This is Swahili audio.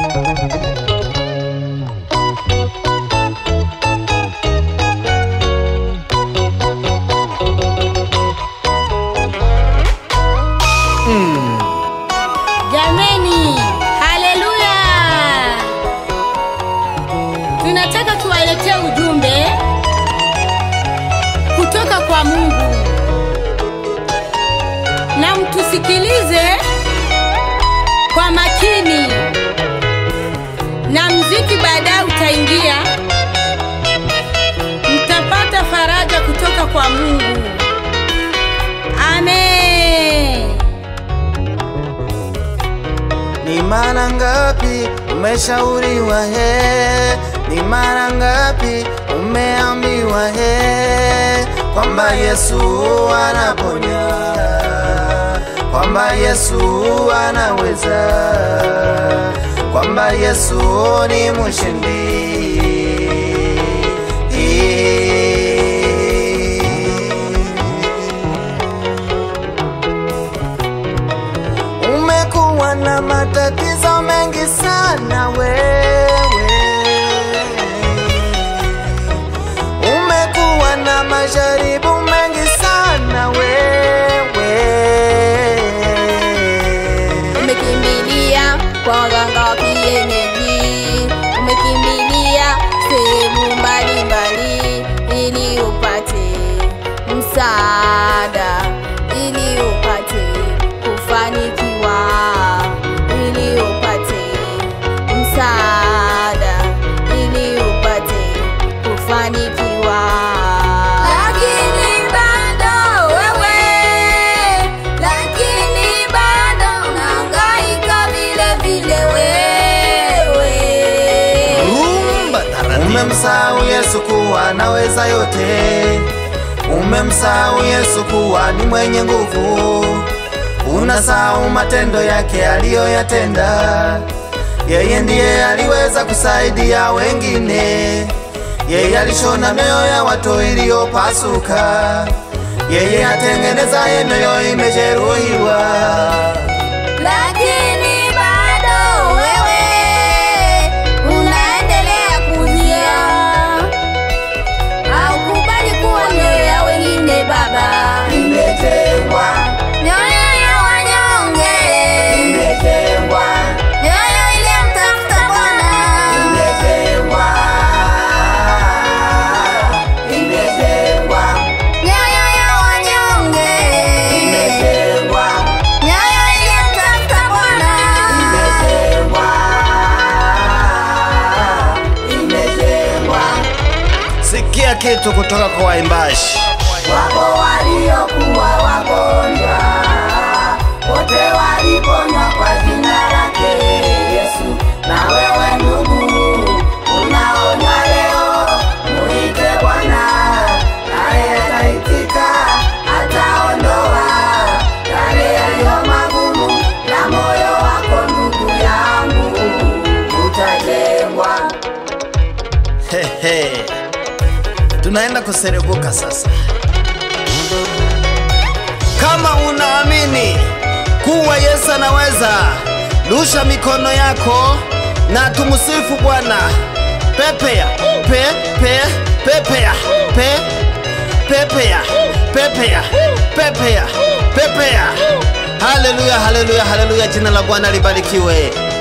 Jameni, haleluya! Tunataka tuwaletee ujumbe kutoka kwa Mungu, na mtusikilize kwa makini, na mziki baadaye utaingia, mtapata faraja kutoka kwa Mungu. Amen. Ni mara ngapi umeshauriwa he? Ni mara ngapi umeambiwa he? Kwamba Yesu anaponya, kwamba Yesu anaweza, kwamba Yesu ni mshindi. Umekuwa na matatizo mengi sana wewe, umekuwa na majaribu mengi sana wewe. Umekimbilia kwa waganga wa kienyeji, umekimbilia sehemu mbalimbali ili upate msaada, ili upate kufanikiwa, ili upate msaada, ili upate kufanikiwa. Lakini bado wewe, lakini bado unahangaika vile vile wewe. Umemsahau Yesu kuwa anaweza yote, umemsahau Yesu kuwa ni mwenye nguvu, unasahau matendo yake aliyoyatenda. Yeye ndiye aliweza kusaidia wengine, yeye alishona mioyo ya watu iliyopasuka, yeye atengenezaye mioyo imejeruhiwa. Lakini bado wewe unaendelea kulia, haukubali kuwa mioyo ya wengine Baba, Imetengwa, mioyo ya wanyonge, imetengwa, mioyo iliyomtafuta Bwana. imetengwa, imetengwa, Mioyo ya wanyonge, imetengwa. mioyo iliyomtafuta Bwana. Sikia kitu kutoka kwa waimbaji. Wapo waliokuwa wagonjwa, wote waliponywa kwa jina lake Yesu. Na wewe ndugu, unaonywa leo, muite Bwana, naye ataitika, ataondoa yale yaliyo magumu na moyo wako, ndugu yangu, utajengwa. Hehe. Tunaenda kuserebuka sasa. Kama unaamini kuwa Yesu anaweza, rusha mikono yako na tumsifu Bwana. Pepea, pe, pe, pepea, pe, pepea, pepea, pepea, pepea. Haleluya, haleluya, haleluya, jina la Bwana libarikiwe.